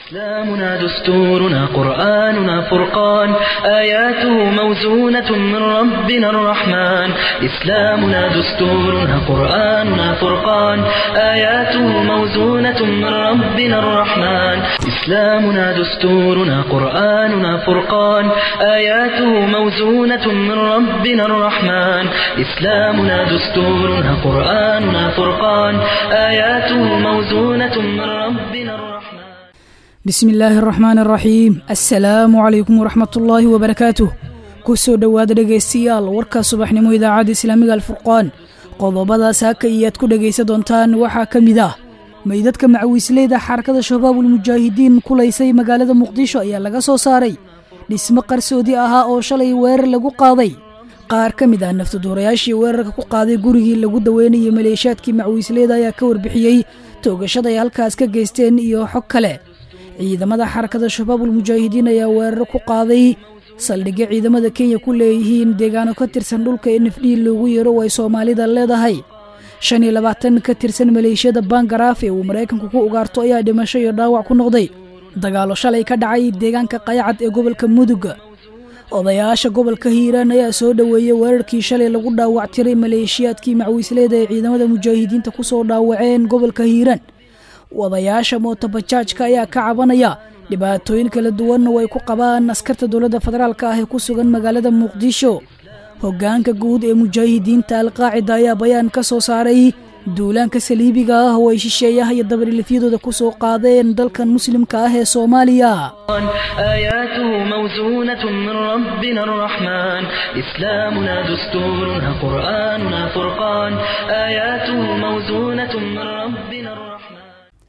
إسلامنا دستورنا قرآننا فرقان آياته موزونة من ربنا الرحمن إسلامنا دستورنا قرآننا فرقان آياته موزونة من ربنا الرحمن إسلامنا دستورنا قرآننا فرقان آياته موزونة من ربنا الرحمن إسلامنا دستورنا قرآننا فرقان آياته موزونة من ربنا الرحمن bismi illaahi araxmaan araxiim assalaamu calaykum waraxmatullaahi wabarakaatuh ku soo dhowaada dhegaystayaal warka subaxnimo idaacadda islaamiga alfurqaan qodobadaas haka iyaad ku dhegaysa doontaan waxaa ka mid ah meydadka macawiisleyda xarakada shabaabul mujaahidiin kulaysay magaalada muqdisho ayaa laga soo saaray dhismo qarsoodi ahaa oo shalay weerar lagu qaaday qaar ka mid ah naftaduurayaashii weerarka ku qaaday gurigii lagu daweynayay maleeshaadkii macawiisleyda ayaa ka warbixiyey toogashada ay halkaas ka geysteen iyo xog kale ciidamada xarakada shabaabul mujaahidiin ayaa weeraro ku qaaday saldhigyo ciidamada kenya ku leeyihiin deegaano ka tirsan dhulka n f d loogu yeero oo ay soomaalida leedahay shan iyo labaatan ka tirsan maleeshiyada bangaraaf ee uu maraykanku ku ugaarto ayaa dhimasho iyo dhaawac ku noqday dagaalo shalay ka dhacay deegaanka qayacad ee gobolka mudug odayaasha gobolka hiiraan ayaa soo dhoweeyey weerarkii shalay lagu dhaawac tiray maleeshiyaadkii macwiisleeda ee ciidamada mujaahidiinta ku soo dhaawaceen gobolka hiiraan wadayaasha mootobajaajka ayaa ka cabanaya dhibaatooyin kala duwanna way ku qabaan askarta dowladda federaalk ah ee ku sugan magaalada muqdisho hoggaanka guud ee mujaahidiinta alqaacida ayaa bayaan ka soo saaray duulaanka saliibiga ah oo ay shisheeyaha iyo dabarilifyadooda ku soo qaadeen dalkan muslimka ah ee soomaaliya آياته موزونة من ربنا الرحمن إسلامنا دستورنا قرآننا فرقان آياته موزونة من ربنا الرحمن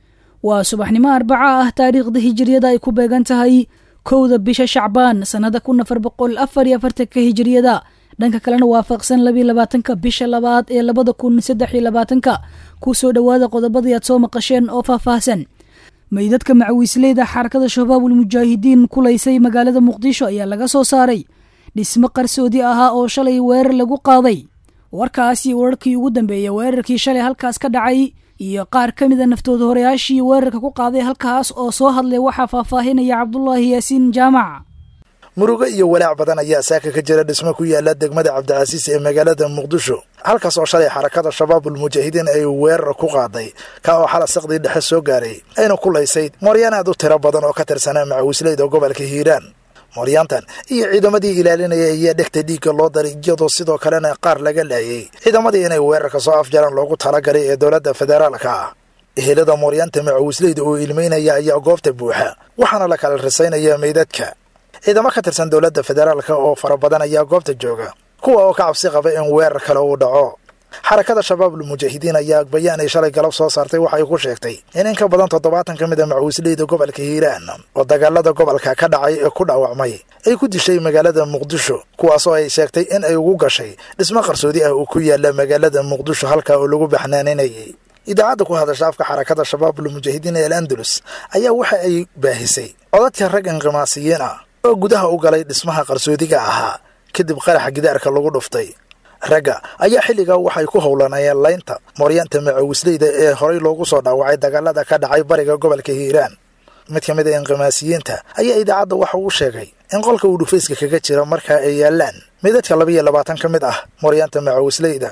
waa subaxnimo arbaca ah taariikhda hijiriyada ay ku beegan tahay kowda bisha shacbaan sannada kun afar boqol afar iyo afartanka hijiriyada dhanka kalena waafaqsan labiyo labaatanka bisha labaad ee labada kun saddex iyo labaatanka ku soo dhowaada qodobadii aad soo maqasheen oo faahfaahsan meydadka macawiisleyda xarakada shabaabul mujaahidiin kulaysay magaalada muqdisho ayaa laga soo saaray dhismo qarsoodi ahaa oo shalay weerar lagu qaaday warkaasi wararkii ugu dambeeyey weerarkii shalay halkaas ka dhacay iyo qaar ka mid a naftooda horeyaashii weerarka ku qaaday halkaas oo soo hadlay waxaa faahfaahinaya cabdulaahi yaasiin jaamac murugo iyo walaac badan ayaa saaka ka jira dhismo ku yaala degmada cabdicasiis ee magaalada muqdisho halkaas oo shalay xarakada shabaabul mujaahidiin ay weerar ku qaaday ka oo xala saqdii dhexe soo gaaray ayna kulaysay mooryaan aad u tiro badan oo ka tirsanaa macawisleyda gobolka hiiraan mooryaantan iyo ciidamadii ilaalinaya ayaa dhegta dhiigga loo daray iyadoo sidoo kalena qaar laga laayay ciidamadii inay weerarka soo afjaraan loogu talagalay ee dowladda federaalka ah ehelada mooryaanta macawisleyda oo ilmeynaya ayaa goobta buuxa waxaana la kala risaynaya meydadka ciidamo ka tirsan dowladda federaalka oo fara badan ayaa goobta jooga kuwa oo ka cabsi qaba in weerar kale uu dhaco xarakada shabaabul mujaahidiin ayaa bayaan ay shalay galab soo saartay waxay ku sheegtay in in ka badan toddobaatan ka mid a macawisleyda gobolka hiiraan oo dagaalada gobolka ka dhacay ee ku dhaawacmay ay ku dishay magaalada muqdisho kuwaasoo ay sheegtay in ay ugu gashay dhismo qarsoodi ah oo ku yaala magaalada muqdisho halkaa oo lagu baxnaaninayay idaacadda ku hadasha afka xarakada shabaabul mujaahidiin ee al andalus ayaa waxa ay baahisay codadka rag inqimaasiyiin ah oo gudaha u galay dhismaha qarsoodiga ahaa kadib qaraxa gidaarka lagu dhuftay ragga ayaa xilligaa waxay ku howlanayeen laynta mooryaanta macawisleyda ee horay loogu soo dhaawacay dagaalada ka dhacay bariga gobolka hiiraan mid ka mid a inqimaasiyiinta ayaa idaacadda waxa uu sheegay in qolka uu dhufayska kaga jira markaa ay yaalaan midadka laba iyo labaatan ka mid ah mooryaanta macawisleyda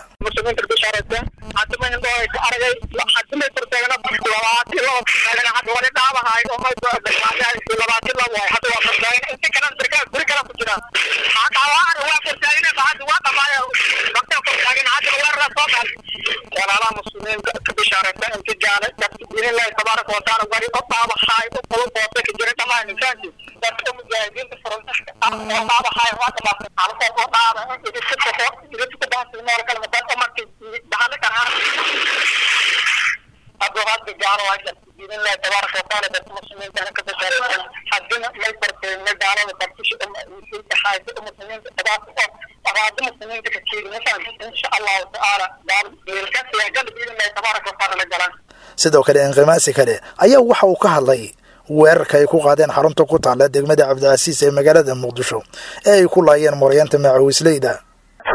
sidoo kale inqimaasi kale ayaa waxa uu ka hadlay weerarka ay ku qaadeen xarunta ku taalla degmada cabdicasiis ee magaalada muqdisho ee ay ku laayeen mooryaanta macawisleyda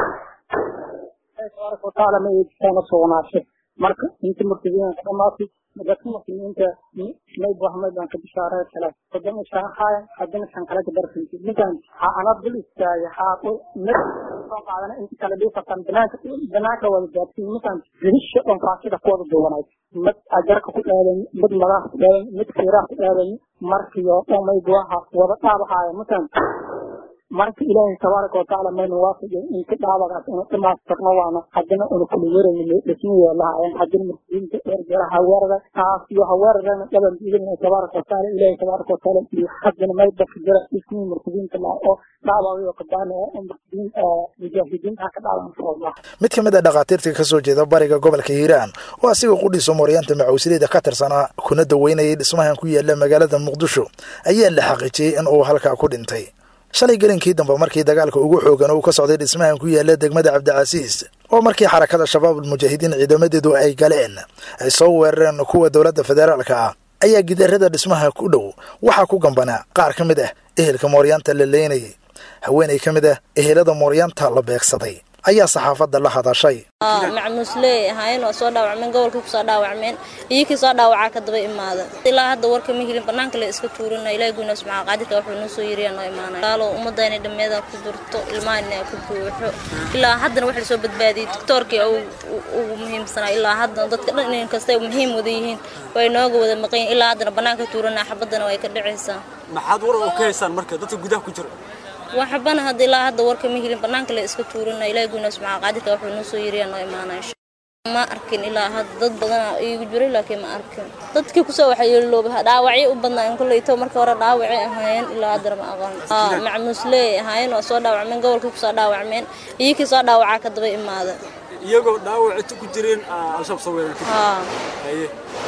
tabaaraka watacaala ma eegtaana sugnaashay marka inta murtadiinka dhamaatay dadka muslimiinta may buahmay baan ka bishaaray kale haddana shaaxaaya haddana shan kale ka darsanti ninkan ha ana dul istaagay haa mid soo qaadana inta kale dhiifatan banaanka banaanka wada gaadsiin ninkan rihisha dhan faasida ku wada duwanayd mid ajarka ku dhaadan mid madax ku dhaadan mid fiiraha ku dhaadan markiyo dhan may buaha wada dhaabahaaya ninkan marka ilaahay tabaaraka watacaala mayna waafajay inta dhaabagaas inu dhamaastirno waana haddana una kula werayno dhismiyo lahaayeen haddana muslimiinta dheergeela haweerada taas iyo haweeradana dhaban biidina tabaaraka watacaala ilaahay tabaaraka watacaala iyo haddana may dadka jira dhismii muslimiinta laha oo dhaabagayo qadaana oo muslimiin mujaahidiinta ka dhaaban inshallah mid ka mid a dhakhaatiirta ka soo jeeda bariga gobolka hiiraan oo asiga qudhiisa mooryaanta macawisleyda ka tirsanaa kuna daweynayay dhismahan ku yaala magaalada muqdisho ayaa la xaqiijiyey in uu halkaa ku dhintay shalay gelinkii dambe markii dagaalka ugu xoogan uu ka socday dhismahan ku yaala degmada cabdicasiis oo markii xarakada shabaabul mujaahidiin ciidamadeedu ay galeen ay soo weerareen kuwa dowladda federaalka ah ayaa gidaarada dhismaha ku dhow waxaa ku gambanaa qaar ka mid ah ehelka mooryaanta la leynayay haweenay ka mid ah ehelada mooryaanta la beegsaday ayaa saxaafadda la hadashay macmuusley ahaayeen waa soo dhaawacmeen gobolkii kusoo dhaawacmeen iyokii soo dhaawacaa ka daba imaada ilaa hadda warka ma helin banaanka le iska tuurina ilahi guyna subxaa qaadirka wuxuu noo soo yiriyaa noo imaanay gaalo ummadda inay dhammeeda ku jirto ilmahan ku buuxo ilaa haddana waxa lasoo badbaadiyey doctoorkii ugu muhiimsanaa ilaa haddana dadka dhan in kastay muhiim wada yihiin way nooga wada maqan ilaa haddana banaanka tuurana xabadana way ka dhacaysaa maxaad war oo ka haysaan marka dadka gudaha ku jira waxbana hadda ilaa hadda warka ma helin banaanka le iska tuurina ilahi guyna subxaa qaadirka wuxuu noo soo yiriyaa noo imaanay ma arkin ilaa hadda dad badana iigu jiray laakiin ma arkin dadkii kusoo waxyeelooba dhaawacyo u badnaa koleyto marka hore dhaawacay ahaayeen ilaa haddana ma aqoon macmuusley ahaayeen waa soo dhaawacmeen gobolkii kusoo dhaawacmeen iyokii soo dhaawacaa ka daba imaada iyagoo dhaawacita ku jireen al-shabaab soo weerartay haa haye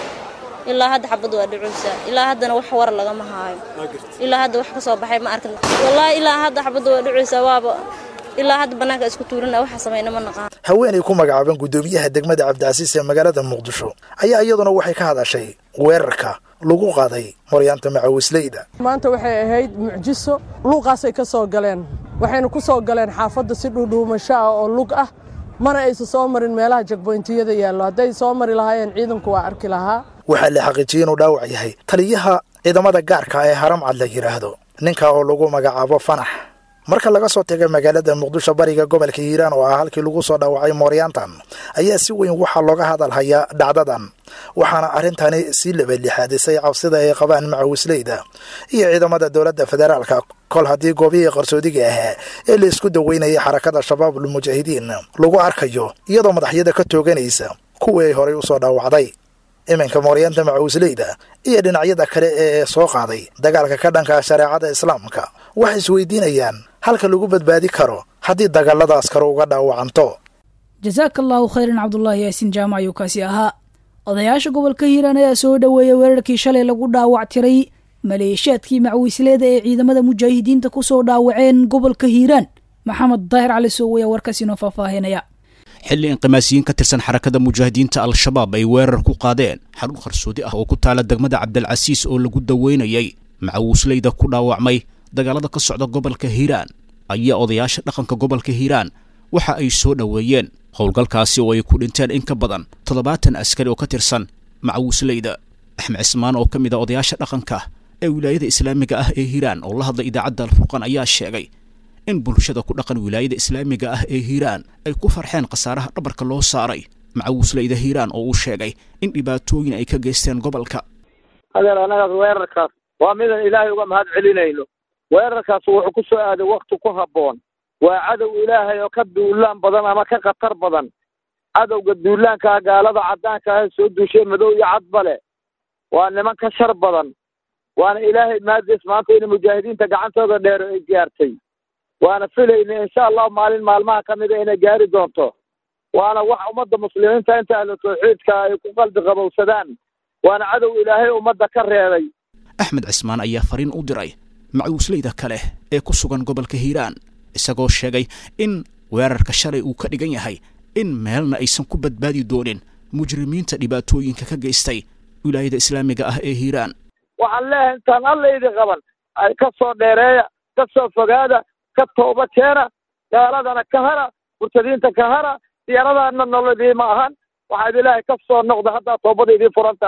ilaa hadda xabad waa dhicuysaa ilaa haddana wax war lagama haayo waa gartay ilaa hadda wax ka soo baxay ma arkin wallaahi ilaa hadda xabadda waa dhicuysaa waaba ilaa hadda banaanka isku tuurina waxa samayna ma naqaan haweenay ku magacaaban guddoomiyaha degmada cabdicasiis ee magaalada muqdisho ayaa iyaduna waxay ka hadashay weerarka lagu qaaday moryaanta macawisleyda maanta waxay ahayd mucjiso luuqaasay ka soo galeen waxayna ku soo galeen xaafadda si dhuudhuumasho ah oo lug ah mana aysa soo marin meelaha jagboyntiyada yaallo hadday soo mari lahaayeen ciidanku waa arki lahaa waxaa la xaqiijiyey inuu dhaawac yahay taliyaha ciidamada gaarka ee haramcad la yidhaahdo ninka oo lagu magacaabo fanax marka laga soo tegay magaalada muqdisho bariga gobolka hiiraan oo ah halkii lagu soo dhaawacay mooryaantan ayaa si weyn waxaa looga hadalhayaa dhacdadan waxaana arrintani sii labadlixaadisay cabsida ay qabaan macawisleyda iyo ciidamada dowladda federaalka kol haddii goobihii qarsoodiga ahaa ee la isku daweynayay xarakada shabaabul mujaahidiin lagu arkayo iyadoo madaxyada ka tooganaysa kuwii ay horay usoo dhaawacday iminka mooryaanta macawisleyda iyo dhinacyada kale ee soo qaaday dagaalka ka dhanka shareecada islaamka waxay isweydiinayaan halka lagu badbaadi karo haddii dagaaladaas kale uga dhaawacanto jasaaka allaahu khayran cabdulaahi yaasiin jaamac ayuu kaasi ahaa odayaasha gobolka hiiraan ayaa soo dhoweeyay weerarkii shalay lagu dhaawac tiray maleeshiyaadkii macawisleeda ee ciidamada mujaahidiinta ku soo dhaawaceen gobolka hiiraan maxamed daahir cali sooweya warkaas inoo faahfaahinaya xilli inqimaasiyiin ka tirsan xarakada mujaahidiinta al-shabaab ay weerar ku qaadeen xarun qarsoodi ah oo ku taala degmada cabdilcasiis oo lagu daweynayay macawisleyda ku dhaawacmay dagaalada ka socda gobolka hiiraan ayaa odayaasha dhaqanka gobolka hiiraan waxa ay soo dhoweeyeen howlgalkaasi oo ay ku dhinteen in ka badan toddobaatan askari oo ka tirsan macawisleyda axmed cismaan oo ka mid a odayaasha dhaqanka ee wilaayada islaamiga ah ee hiiraan oo la hadlay idaacadda alfurqan ayaa sheegay in bulshada ku dhaqan wilaayada islaamiga ah ee hiiraan ay ku farxeen khasaaraha dhabarka loo saaray macawisleyda hiiraan oo uu sheegay in dhibaatooyin ay ka geysteen gobolka adeer annagaas weerarkaas waa midaan ilaahay uga mahad celinayno weerarkaas wuxuu ku soo aaday wakti ku habboon waa cadow ilaahay oo ka duulaan badan ama ka khatar badan cadowga duulaankaa gaalada caddaanka ah soo duushay madow iyo cadbale waa niman ka shar badan waana ilaahay maadiis maanta in mujaahidiinta gacantooda dheero ay gaartay waana filayna insha allahu maalin maalmaha ka mida inay gaari doonto waana wax ummadda muslimiinta inta ahlu tawxiidka ay ku qalbi qabowsadaan waana cadow ilaahay ummadda ka reebay axmed cismaan ayaa fariin u diray macawisleyda kale ee ku sugan gobolka hiiraan isagoo sheegay in weerarka shalay uu ka dhigan yahay in meelna aysan ku badbaadi doonin mujrimiinta dhibaatooyinka ka geystay wilaayada islaamiga ah ee hiiraan waxaan leeyahay intaan allaydi qaban ay ka soo dheereeya ka soo fogaada ka tooba keena gaaladana ka hara murtadiinta ka hara diyaaradaana nolodii ma ahan waxaad ilaahay ka soo noqda haddaa toobada idiin furan tahay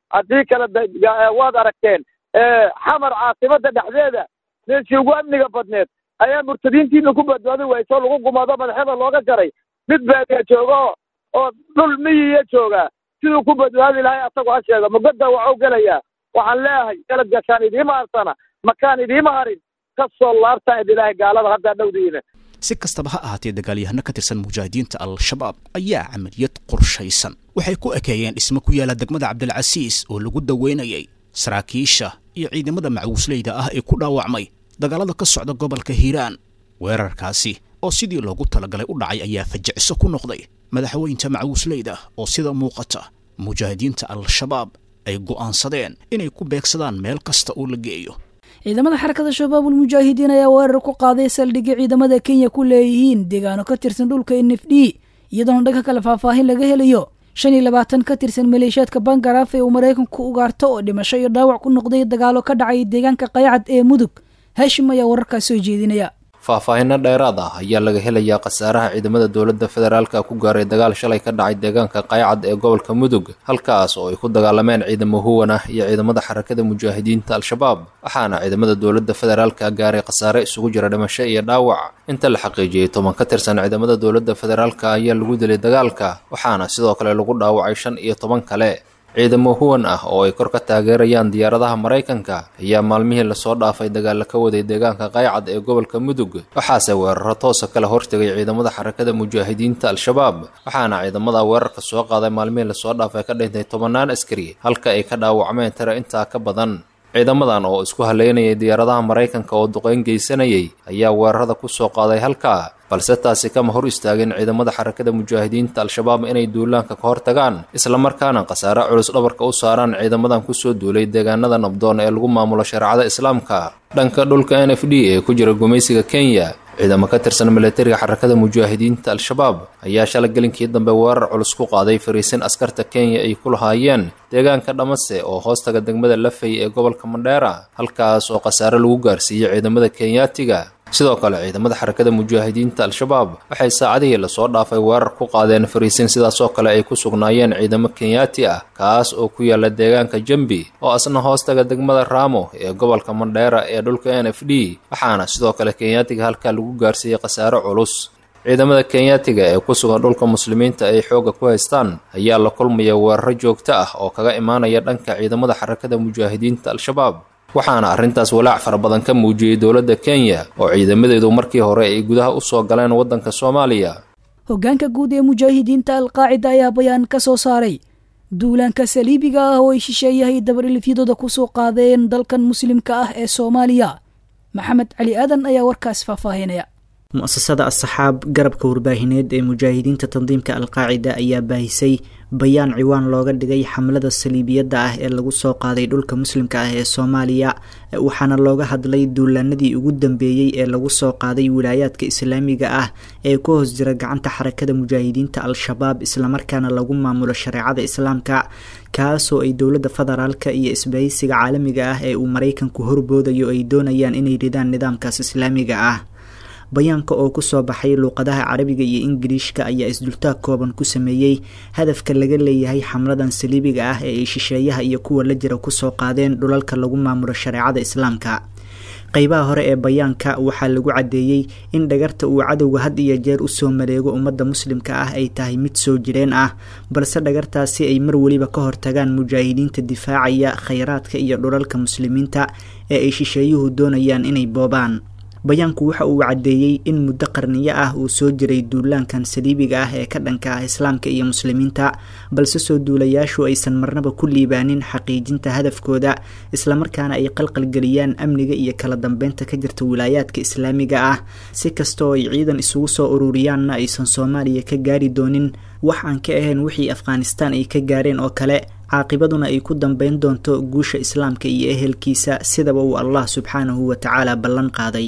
haddii kale waad aragteen xamar caasimada dhexdeeda meeshii ugu amniga badneed ayaa murtadiintiina ku badbaadi wayso lagu gumado madaxyada looga jaray mid baadiya jooga oo dhul miyiya joogaa siduu ku badbaadi lahay asagu ha sheega mugadda waxuu gelayaa waxaan leeyahay galad gashaan idiima harsana makaan idiima harin kasoo laabtaan idilaahay gaalada haddaa dhowdiina si kastaba ha ahaatee dagaalyahano ka tirsan mujaahidiinta al-shabaab ayaa camaliyad qorshaysan waxay ku ekeeyeen dhismo ku yaala degmada cabdilcasiis oo lagu daweynayay saraakiisha iyo ciidamada macuusleyda ah ee ku dhaawacmay dagaalada ka socda gobolka hiiraan weerarkaasi oo sidii loogu talagalay u dhacay ayaa fajiciso ku noqday madaxweynta macuusleyda oo sida muuqata mujaahidiinta al-shabaab ay go'aansadeen inay ku beegsadaan meel kasta oo la geeyo ciidamada xarakada shabaabul mujaahidiin ayaa weerar ku qaaday saldhigga ciidamada kenya ku leeyihiin deegaano ka tirsan dhulka n f d iyadoona dhanka kale faahfaahin laga helayo shan iyo labaatan ka tirsan maleeshiyaadka bangaraaf ee uu maraykanku ugaarto oo dhimasho iyo dhaawac ku noqday dagaalo ka dhacay deegaanka qaycad ee mudug haashim ayaa wararkaas soo jeedinaya faahfaahinno dheeraad ah ayaa laga helayaa khasaaraha ciidamada dowladda federaalka ku gaaray dagaal shalay ka dhacay deegaanka qaycad ee gobolka mudug halkaas oo ay ku dagaalameen ciidamo huwan ah iyo ciidamada xarakada mujaahidiinta al-shabaab waxaana ciidamada dowladda federaalka gaaray khasaare isugu jira dhimasho iyo dhaawac inta la xaqiijiyey toban ka tirsan ciidamada dowladda federaalka ayaa lagu dilay dagaalka waxaana sidoo kale lagu dhaawacay shan iyo toban kale ciidamo huwan ah oo ay kor ka taageerayaan diyaaradaha maraykanka ayaa maalmihii lasoo dhaafay dagaalla ka waday deegaanka qaycad ee gobolka mudug waxaase weeraro toosa kala hortegay ciidamada xarakada mujaahidiinta al-shabaab waxaana ciidamada weerarka soo qaaday maalmihii lasoo dhaafay ka dhintay tobannaan askari halka ay ka dhaawacmeen tiro intaa ka badan ciidamadan oo isku haleynayay diyaaradaha maraykanka oo duqeyn geysanayay ayaa weerarada ku soo qaaday halkaa balse taasi kama hor istaagin ciidamada xarakada mujaahidiinta al-shabaab inay duulaanka ka hor tagaan islamarkaana khasaare culus dhabarka u saaraan ciidamadan kusoo duulay deegaanada nabdoon ee lagu maamulo shareecada islaamka dhanka dhulka n f d ee ku jira gumaysiga kenya ciidamo ka tirsan milatariga xarakada mujaahidiinta al-shabaab ayaa shalay gelinkii dambe weerar culus ku qaaday fariisin askarta kenya ay ku lahaayeen deegaanka dhamase oo hoostaga degmada lafay ee gobolka mandheera halkaas oo khasaare lagu gaarsiiyey ciidamada kenyaatiga sidoo kale ciidamada xarakada mujaahidiinta al-shabaab waxay saacadihii lasoo dhaafay weerar ku qaadeen fariisin sidaasoo kale ay ku sugnaayeen ciidamo kenyaati ah kaas oo ku yaala deegaanka jambi oo asna hoostaga degmada raamo ee gobolka mandheera ee dhulka n f d waxaana sidoo kale kenyaatiga halkaa lagu gaarsiiyey khasaare culus ciidamada kenyaatiga ee ku sugan dhulka muslimiinta ay xoogga ku haystaan ayaa la kulmaya weeraro joogto ah oo kaga imaanaya dhanka ciidamada xarakada mujaahidiinta al-shabaab waxaana arrintaas walaac fara badan ka muujiyey dowladda kenya oo ciidamadeedu markii hore ay gudaha u soo galeen waddanka soomaaliya hoggaanka guud ee mujaahidiinta alqaacida ayaa bayaan ka soo saaray duulaanka saliibiga ah oo ay shisheeyahay dabarilifyadooda ku soo qaadeen dalkan muslimka ah ee soomaaliya maxamed cali aadan ayaa warkaas faahfaahinaya mu-asasada asxaab garabka warbaahineed ee mujaahidiinta tandiimka alqaacida ayaa baahisay bayaan ciwaan looga dhigay xamlada saliibiyadda ah ee lagu soo qaaday dhulka muslimka ah ee soomaaliya waxaana looga hadlay duulaanadii ugu dambeeyey ee lagu soo qaaday wilaayaadka islaamiga ah ee ku hoos jira gacanta xarakada mujaahidiinta al-shabaab islamarkaana lagu maamulo shareecada islaamka kaasoo ay dowladda federaalka iyo isbahaysiga caalamiga ah ee uu maraykanku horboodayo ay doonayaan inay ridaan nidaamkaas islaamiga ah bayaanka oo kusoo baxay luuqadaha carabiga iyo ingiliishka ayaa isdultaag kooban ku sameeyey hadafka laga leeyahay xamladan saliibiga ah ee ay shisheeyaha iyo kuwa la jira kusoo qaadeen dhulalka lagu maamulo shareecada islaamka qeybaha hore ee bayaanka waxaa lagu caddeeyey in dhagarta uu cadowga had iyo jeer usoo maleego ummadda muslimka ah ay tahay mid soo jireen ah balse dhagartaasi ay mar weliba ka hortagaan mujaahidiinta difaacaya khayraadka iyo dhulalka muslimiinta ee ay shisheeyuhu doonayaan inay boobaan bayaanku waxa uu caddeeyey in muddo qarniyo ah uu soo jiray duulaankan saliibiga ah ee ka dhanka ah islaamka iyo muslimiinta balse soo duulayaashu aysan marnaba ku liibaanin xaqiijinta hadafkooda islamarkaana ay qalqalgeliyaan amniga iyo kala dambeynta ka jirta wilaayaadka islaamiga ah si kastaoo ay ciidan isugu soo ururiyaanna aysan soomaaliya ka gaari doonin wax aan ka ahayn wixii afghanistaan ay ka gaareen oo kale caaqibaduna ay ku dambeyn doonto guusha islaamka iyo ehelkiisa sidaba uu allah subxaanahu wa tacaala ballan qaaday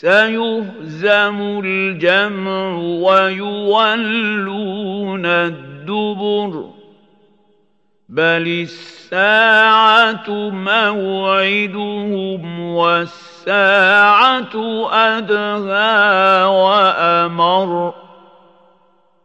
سيهزم الجمع ويولون الدبر بل الساعة موعدهم والساعة أدهى وأمر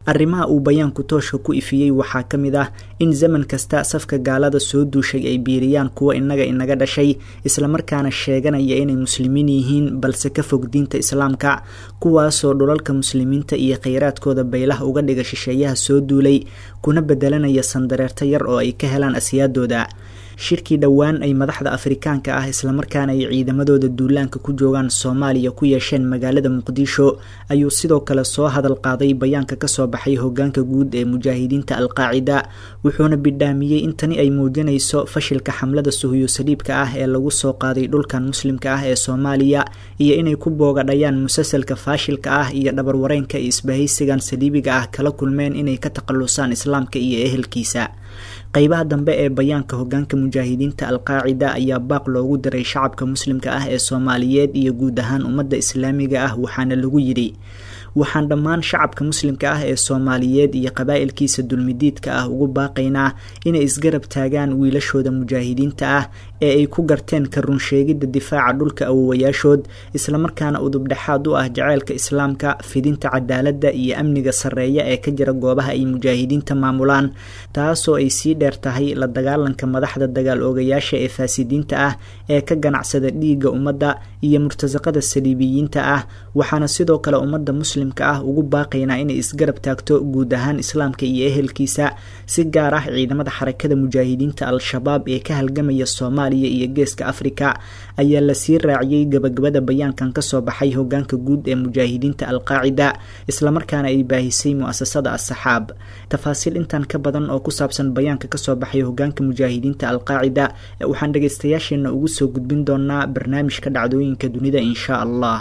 arrimaha uu bayaanku tooshka ku ifiyey waxaa ka mid ah in zaman kasta safka gaalada soo duushay ay biiriyaan kuwa innaga inaga dhashay islamarkaana sheeganaya inay muslimiin yihiin balse ka fog diinta islaamka kuwaasoo dhulalka muslimiinta iyo kheyraadkooda baylaha uga dhiga shisheeyaha soo duulay kuna bedelanaya sandareerta yar oo ay ka helaan asiyaadooda shirkii dhowaan ay madaxda afrikaanka ah islamarkaana ay ciidamadooda duulaanka ku joogaan soomaaliya ku yeesheen magaalada muqdisho ayuu sidoo kale soo hadal qaaday bayaanka kasoo baxay hogaanka guud ee mujaahidiinta alqaacida wuxuuna bidhaamiyey in tani ay muujinayso fashilka xamlada suhuyo saliibka ah ee lagu soo qaaday dhulkan muslimka ah ee soomaaliya iyo inay ku boogadhayaan musalsalka faashilka ah iyo dhabarwareenka iyo isbahaysigan saliibiga ah kala kulmeen inay ka takhalusaan islaamka iyo ehelkiisa qeybaha dambe ee bayaanka hogaanka mujaahidiinta alqaacida ayaa baaq loogu diray shacabka muslimka ah ee soomaaliyeed iyo guud ahaan ummadda islaamiga ah waxaana lagu yidhi waxaan dhammaan shacabka muslimka ah ee soomaaliyeed iyo qabaa'ilkiisa dulmidiidka ah ugu baaqaynaa inay isgarab taagaan wiilashooda mujaahidiinta ah ee ay ku garteen ka runsheegidda difaaca dhulka awowayaashood islamarkaana udubdhexaad u ah jaceylka islaamka fidinta cadaaladda iyo amniga sarreeya ee ka jira goobaha ay mujaahidiinta maamulaan taasoo ay sii dheer tahay la dagaalanka madaxda dagaal oogayaasha ee faasidiinta ah ee ka ganacsada dhiigga ummadda iyo murtasaqada saliibiyiinta ah waxaana sidoo kale ummadda muslimka ah ugu baaqaynaa inay isgarab taagto guud ahaan islaamka iyo ehelkiisa si gaar ah ciidamada xarakada mujaahidiinta al-shabaab ee ka halgamaya soomaaliya iyo geeska afrika ayaa lasii raaciyey gabagabada bayaankan kasoo baxay hogaanka guud ee mujaahidiinta alqaacida islamarkaana ay baahisay mu-asasada asaxaab tafaasiil intan ka badan oo ku saabsan bayaanka kasoo baxay hogaanka mujaahidiinta alqaacida waxaan dhageystayaasheena ugu soo gudbin doonaa barnaamijka dhacdooyinka dunida insha allah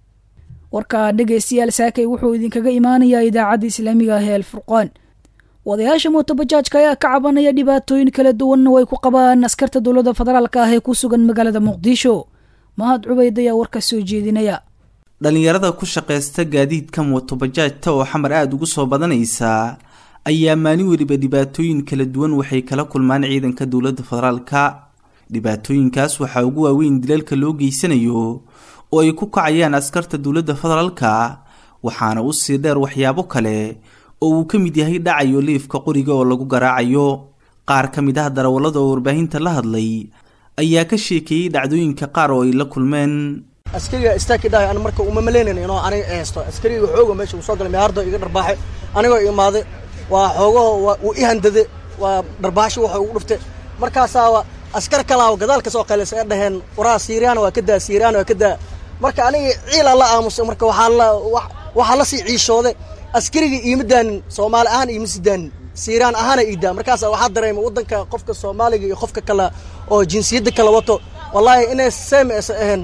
warka dhegaystayaal saakay wuxuu idinkaga imaanayaa idaacadda islaamiga ah ee alfurqaan wadayaasha mootobajaajka ayaa ka cabanaya dhibaatooyin kala duwanna way ku qabaan askarta dowladda federaalka ah ee ku sugan magaalada muqdisho mahad cubayd ayaa warka soo jeedinaya dhallinyarada ku shaqaysta gaadiidka mootobajaajta oo xamar aada ugu soo badanaysa ayaa maalin weliba dhibaatooyin kala duwan waxay kala kulmaan ciidanka dowladda federaalka dhibaatooyinkaas waxaa ugu waaweyn dilalka loo geysanayo oo ay ku kacayaan askarta dowladda federaalka waxaana u sii dheer waxyaabo kale oo uu ka mid yahay dhacayo liifka qoriga oo lagu garaacayo qaar ka mid ah darawallada oo warbaahinta la hadlay ayaa ka sheekeeyey dhacdooyinka qaar oo ay la kulmeen askariga istaaki dhahay an marka uma maleynayn inuu aniga haysto askariga xooga meesha uu soo galay mehardo iga dharbaaxay anigoo imaaday waa xoogaho uu i handade waa dharbaaxshi waxa ugu dhuftay markaasaa askar kalaa gadaal ka soo qaylisa ee dhaheen waraa siiriyaan waa ka daa siiriyaan waa ka daa marka aniga ciilaa la aamusay marka waxaa la waxaa la sii ciishooday askariga iima daanin soomaali ahaan iima si daanin siiraan ahaana ii daa markaasa waxaa dareemay waddanka qofka soomaaliga iyo qofka kale oo jinsiyadda kala wato wallaahi inay seem aysa ahayn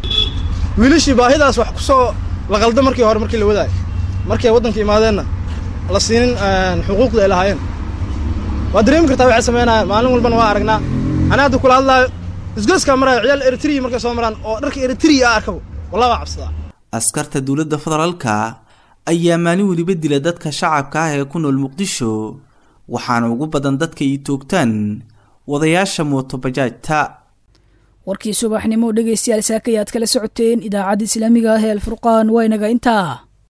wiilashii baahidaas wax kusoo la qalda markii hore markii la wadaayo markay waddanka imaadeenna la siinin xuquuqda ay lahaayeen waa dareemi kartaa waxay sameynayaan maalin walbana waa aragnaa anaa hadda kula hadlaayo isgoyskaa maraayo ciyaal eritriya markay soo maraan oo dharka eritriya ah arkabo wallah waa cabsadaa askarta dowladda federaalka ayaa maalin weliba dila dadka shacabka ah ee ku nool muqdisho waxaana ugu badan dadka ay toogtaan wadayaasha mootobajaajta warkii subaxnimo dhegaystayaal saakay aad kala socoteen idaacadda islaamiga ah ee alfurqaan waa inaga intaa